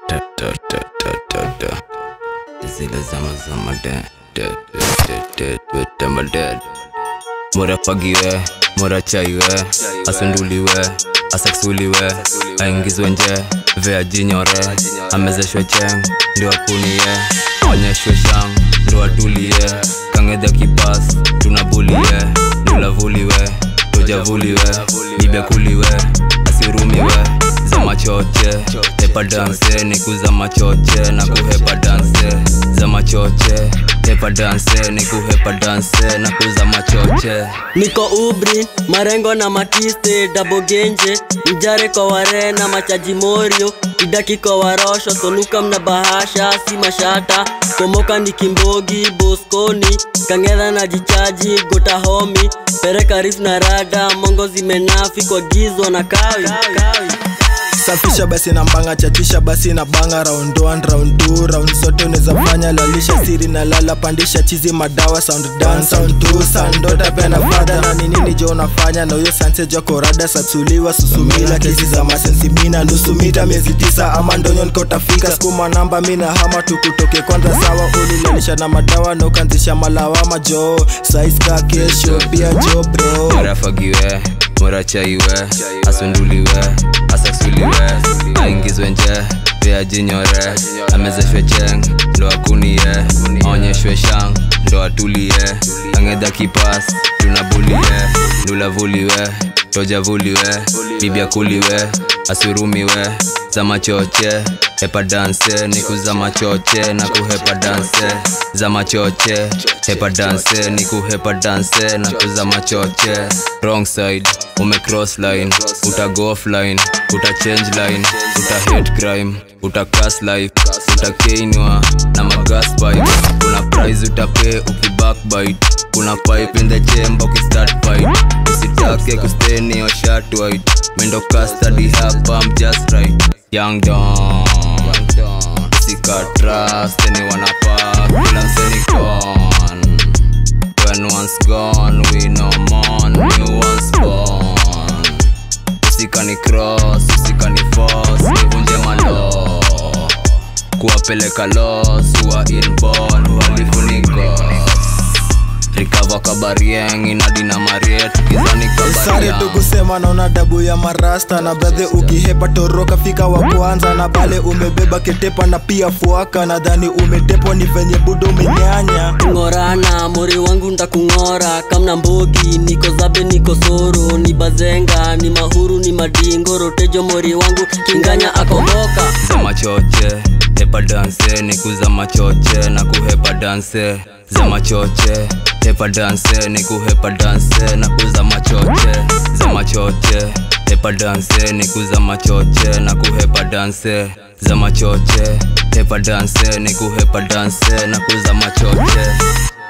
Da, da, da, da, da, da. Zile zama zama da, da, da, da, da, da, da, da. Mora fagiwe, mora chaiwe, asunduliwe, asaksuliwe, aingizwe nje, vea jinyore, amezeshwe cheng, ndio akunie, onyeshwe shang, ndio atulie, kangedha kipas, tunabulie, ndulavuliwe, tujavuliwe, nibekuliwe, asirumiwe, za machoche, hepa danse, ni kuza machoche, na kuhepa danse, za machoche, hepa danse, ni kuhepa danse, na kuza machoche. niko ubri marengo na matiste dabogenje mjare kwa warena machaji morio idaki kwa warosho soluka mna bahasha si mashata komoka ni kimbogi boskoni kangedha na jichaji gota homi pereka rif na rada mongo zimenafi kwa gizo na kawi, kawi. safisha basi na mbanga chachisha basi na banga round 1 round 2 round zote unaweza fanya lalisha siri na lala pandisha chizi madawa sound dance sound 2 sound dota pena fada na ni nini jo unafanya na huyo sanse jo korada satsuliwa susumila kesi za masensimina nusu mita miezi tisa ama ndonyo nikotafika skuma namba mina hama tukutoke kwanza sawa ulilalisha na madawa na ukanzisha malawama jo saiska kesho pia jo bro mora fagiwe mora chaiwe asunduliwe asaksuliwe aingizwe nje pia jinyore amezeshwe cheng ndo akunie aonyeshwe shang ndo atulie angedha kipas tunabulie ndulavuliwe tojavuliwe bibyakuliwe asurumiwe za machoche hepa danse ni kuza machoche na kuhepa danse za machoche hepa danse ni kuhepa danse na kuza machoche wrong side ume cross line uta go offline uta change line uta hate crime uta cast life uta keinwa na magas pipe kuna prize utape ukibackbite kuna pipe in the chamber ukistart fight usitake kusteni your shirt white mendo custody hapa I'm just right young don sika trust anyone apart kila mseni gone when once gone we no more new ones born usikani cross usikani force nivunje malo kuwapeleka los wa inborn uhalifu ni gos rikava kabarieng inadina mariet kizani sare kabariang tukusema naona dabu ya marasta na bradhe ukihepa toroka fika wa kwanza na bale umebeba ketepa na pia fuaka nadhani umetepwa ni venye budo umenyanya kung'orana mori wangu ntakung'ora kamna mbogi niko zabe niko soro ni bazenga ni mahuru ni madingo rotejo mori wangu kinganya akomboka za machoche hepa danse ni kuza machoche na kuhepa danse za machoche hepa danse ni kuhepa danse na kuza machoche za machoche hepa danse ni kuza machoche na kuhepa danse za machoche hepa danse ni kuhepa danse na kuza machoche